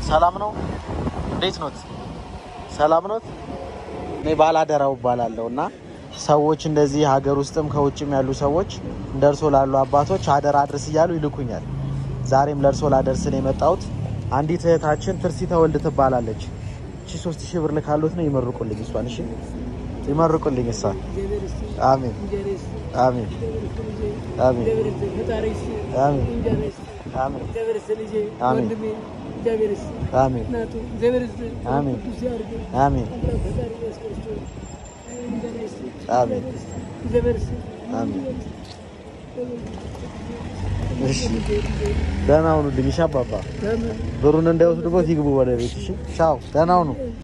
ሰላም ነው? እንዴት ኖት? ሰላም ኖት? እኔ ባላደራው እባላለሁ እና ሰዎች እንደዚህ ሀገር ውስጥም ከውጭም ያሉ ሰዎች እንደርሶ ላሉ አባቶች አደራ አድርስ እያሉ ይልኩኛል። ዛሬም ለእርሶ ላደርስ ነው የመጣሁት። አንዲት እህታችን ትርሲ ተወልድ ትባላለች። እቺ ሶስት ሺህ ብር ልካሉት ነው። ይመርቁልኝ እሷን። እሺ ይመርቁልኝ እሷን። አሜን አሜን አሜን አሜን አሜን አሜን አሜን አሜን አሜን አሜን አሜን። እሺ ደህና ሁኑልኝ። እሺ አባባ ብሩን እንዳይወስዱበት ይግቡ ወደ ቤት። እሺ ቻው፣ ደህና ሁኑ።